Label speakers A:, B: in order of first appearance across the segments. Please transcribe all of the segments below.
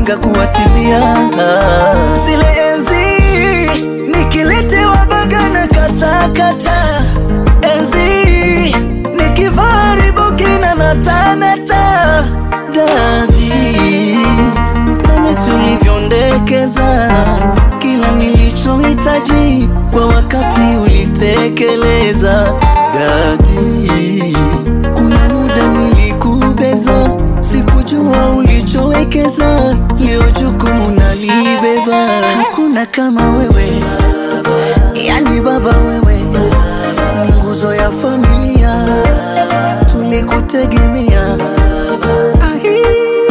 A: ulizonaga kuwatilia zile enzi nikiletewa baga na katakata enzi nikivaa ribukina na tanata dadi namisi ulivyondekeza kila nilichohitaji kwa wakati ulitekeleza dadi kuna muda nilikubeza sikujua ulichowekeza leo jukumu nalibeba hakuna kama wewe yani baba wewe ni nguzo ya familia tulikutegemea Ahi.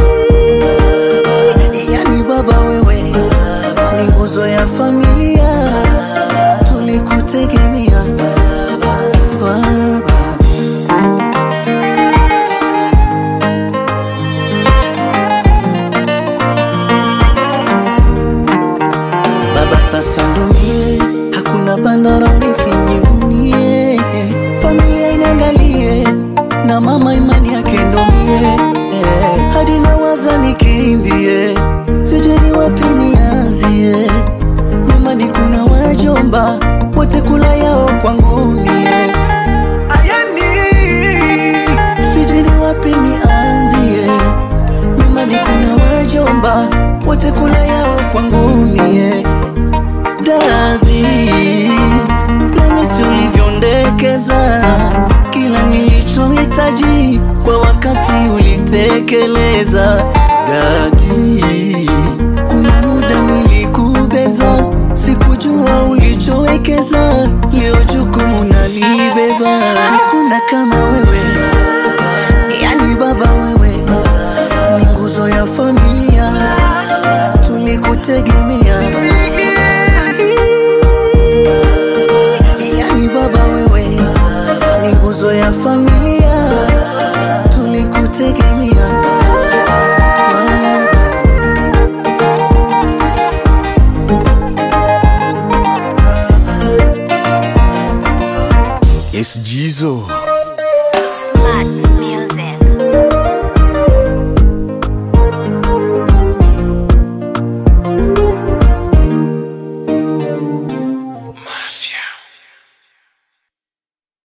A: yani baba wewe ni nguzo ya familia tulikutegemea baba baba sasa ndo mie hakuna bandara unifinyivunie familia inaangalie na mama imani yake ndo mie hadi nawaza nikimbie sijui ni wapi nianzie nyumbani kuna wajomba wote kula yao kwangu mie ayani sijui ni wapi nianzie nyumbani kuna wajomba wote kula yao kwangu mie dadi namisi ulivyondekeza kila nilichohitaji kwa wakati ulitekeleza dadi kuna muda nilikubeza sikujua ulichowekeza leo jukumu nalibeba hakuna kama wewe yani baba wewe ni nguzo ya familia tulikutegemea yani baba wewe ni nguzo ya familia tulikutegemea Baba.
B: Yes, Jizo.
C: Smart